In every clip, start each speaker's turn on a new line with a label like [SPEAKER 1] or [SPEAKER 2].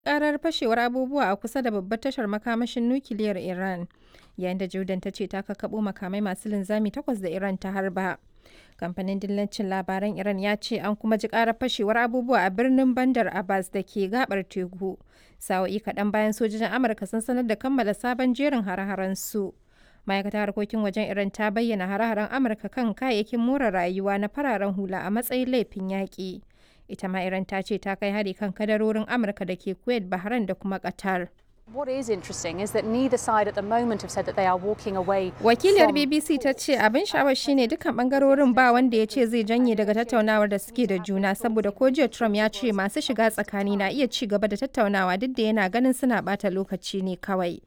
[SPEAKER 1] karar fashewar abubuwa a kusa da babbar tashar makamashin nukiliyar Iran, yayin da Jordan ta ce ta kakkaɓo makamai masu linzami takwas da Iran ta harba. Kamfanin dillancin labaran Iran ya ce an kuma ji karar fashewar abubuwa a birnin Bandar Abbas da ke gabar teku. Sa'o'i kaɗan bayan sojojin Amurka sun sanar da kammala sabon jerin hare-haren su. Ma'aikatar harkokin wajen Iran ta bayyana hare-haren Amurka kan kayayyakin more rayuwa na fararen hula a matsayin laifin yaƙi. Ita ma Iran ta ce ta kai hari kan kadarorin Amurka da ke Kuwait, Bahrain da kuma Qatar.
[SPEAKER 2] What is interesting is that neither side at the moment have said that they are walking away.
[SPEAKER 1] Wakiliyar
[SPEAKER 2] from-
[SPEAKER 1] BBC ta ce abin sha'awar shine dukkan bangarorin ba wanda ya ce zai janye daga tattaunawar da suke da juna saboda ko jiya Trump ya ce masu shiga tsakani na iya ci gaba da tattaunawa duk da yana ganin suna bata lokaci ne kawai.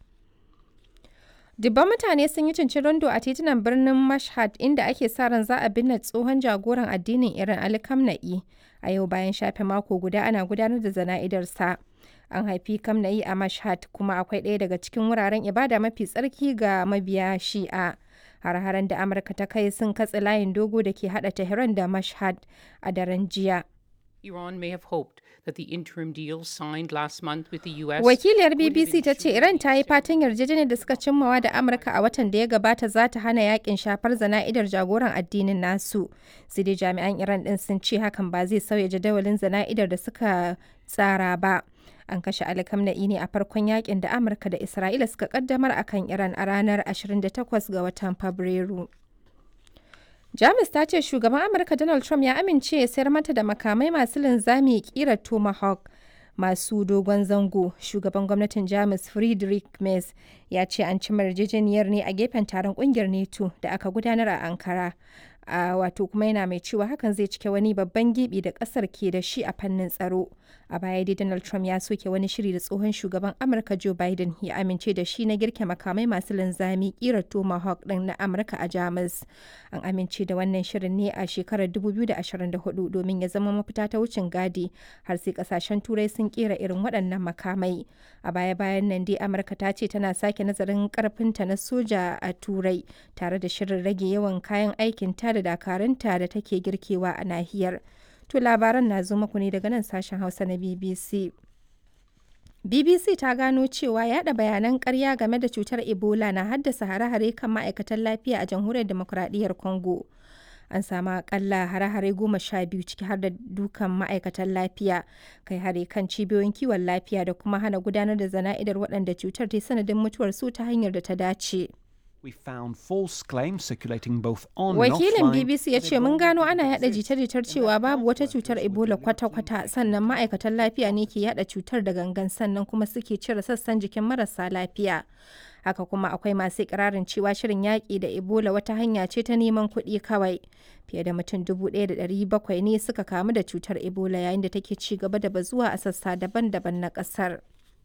[SPEAKER 1] Dubban mutane sun yi cincirindo a titunan birnin Mashhad inda ake sa ran za a binne tsohon jagoran addinin Iran Ali Khamenei a yau bayan shafe mako guda ana gudanar da zana'idarsa. An haifi Khamenei a Mashhad kuma akwai ɗaya daga cikin wuraren ibada mafi tsarki ga mabiya Shi'a. Har-haren da Amurka ta kai sun katse layin dogo da ke hada Tehran da Mashhad a daren jiya.
[SPEAKER 3] Iran may have hoped that the interim deal signed last month with the US.
[SPEAKER 1] Wakiliyar
[SPEAKER 3] would have
[SPEAKER 1] BBC ta ce
[SPEAKER 3] ensured
[SPEAKER 1] Iran ta yi fatan yarjejeniyar da suka cimmawa da Amurka a watan da ya gabata za ta hana yakin shafar zana'idar jagoran addinin nasu. Sai dai jami'an Iran din sun ce hakan ba zai sauya jadawalin zana'idar da suka tsara ba. An kashe Ali Khamenei ne a farkon yakin da Amurka da Isra'ila suka kaddamar akan Iran a ranar 28 ga watan Fabrairu. Jamus ta ce shugaban Amurka Donald Trump ya amince ya sayar mata da makamai masu linzami kirar Tomahawk masu dogon zango. Shugaban gwamnatin Jamus Friedrich Merz ya ce an cimma yarjejeniyar ne a gefen taron kungiyar NATO da aka gudanar a Ankara. A wato kuma yana mai cewa hakan zai cike wani babban gibi da kasar ke da shi a fannin tsaro. A baya dai Donald Trump ya soke wani shiri da tsohon shugaban Amurka Joe Biden ya amince da shi na girke makamai masu linzami kirar Tomahawk din na Amurka a Jamus. An amince da wannan shirin ne a shekarar 2024 domin ya zama mafita ta wucin gadi har sai kasashen turai sun kera irin waɗannan makamai. A baya-bayan nan dai Amurka ta ce tana sake nazarin karfinta na soja a turai tare da shirin rage yawan kayan aikin ta da dakarunta da take girkewa a nahiyar. To labaran na zo muku ne daga nan sashen Hausa na BBC. BBC ta gano cewa yada bayanan ƙarya game da cutar Ebola na haddasa hare-hare kan ma'aikatan lafiya a jamhuriyar demokuraɗiyyar Congo. An samu akalla hare-hare goma sha biyu ciki har da dukan ma'aikatan lafiya, kai hare kan cibiyoyin kiwon lafiya da kuma hana gudanar da zana'idar waɗanda cutar ta yi sanadin mutuwar su ta hanyar da ta dace.
[SPEAKER 4] We found false claims circulating both on and
[SPEAKER 1] Wakilin
[SPEAKER 4] offline.
[SPEAKER 1] BBC ya ce mun gano ana yada jita-jitar cewa babu wata cutar Ebola kwata-kwata sannan ma'aikatan lafiya ne ke yada cutar da gangan sannan kuma suke cire sassan jikin marasa lafiya. Haka kuma akwai masu ikirarin cewa shirin yaƙi da Ebola wata hanya ce ta neman kuɗi kawai. Fiye da mutum 1,700 ne suka kamu da cutar Ebola yayin da take ci gaba da bazuwa a sassa daban-daban na ƙasar.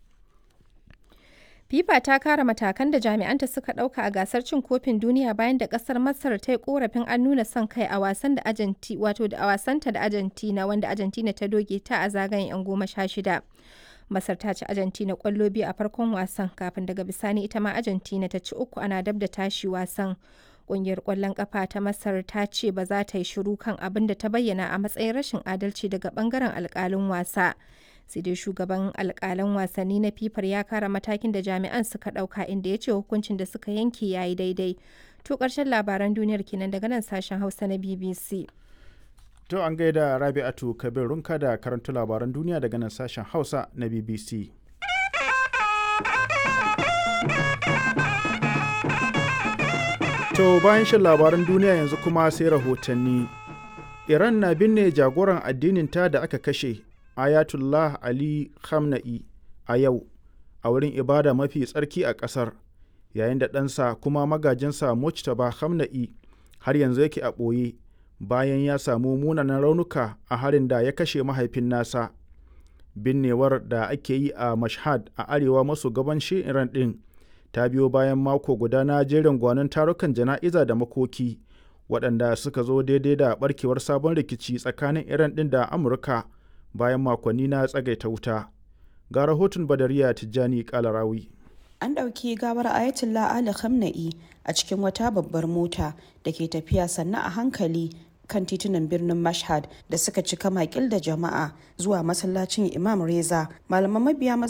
[SPEAKER 1] FIFA ta kara matakan da jami'anta suka ɗauka a gasar cin kofin duniya bayan da ƙasar Masar ta yi korafin an nuna son kai a wasan da Argentina wato da a wasanta da Argentina wanda Argentina ta doge ta a zagayen 'yan goma sha shida. Masar ta ci Argentina kwallo biyu a farkon wasan kafin daga bisani ita ma Argentina ta ci uku ana dab da tashi wasan. Ƙungiyar ƙwallon ƙafa ta Masar ta ce ba za ta yi shiru kan abin da ta bayyana a matsayin rashin adalci daga ɓangaren alƙalin wasa. sai dai shugaban alkalan wasanni na fifar ya kara matakin da jami'an suka dauka inda ya ce hukuncin da suka yanke ya yi daidai to karshen labaran duniyar kenan daga nan sashen hausa na bbc
[SPEAKER 5] To an gaida Rabi'atu Kabir Runka da karanta labaran duniya daga nan sashen Hausa na BBC. To bayan shan labaran duniya yanzu kuma sai rahotanni. Iran na binne jagoran addininta da aka kashe Ayatullah Ali Khamenei a yau a wurin ibada mafi tsarki a ƙasar yayin da ɗansa kuma magajinsa Mujtaba Khamenei har yanzu yake a ɓoye bayan ya samu munanan raunuka a harin da ya kashe mahaifin nasa. Binnewar da ake yi a Mashhad a arewa maso gabanshin Iran ɗin ta biyo bayan mako guda na jerin gwanon tarukan jana'iza da makoki waɗanda suka zo daidai da ɓarkewar sabon rikici tsakanin Iran ɗin da Amurka. bayan makonni na tsagaita wuta ga rahoton badariya tijjani kalarawi
[SPEAKER 6] an ɗauki gawar ayatollah ali khamenei a cikin wata babbar mota da ke tafiya sannan a hankali kan titunan birnin mashhad da suka cika makil da jama'a zuwa masallacin imam reza malaman mabiya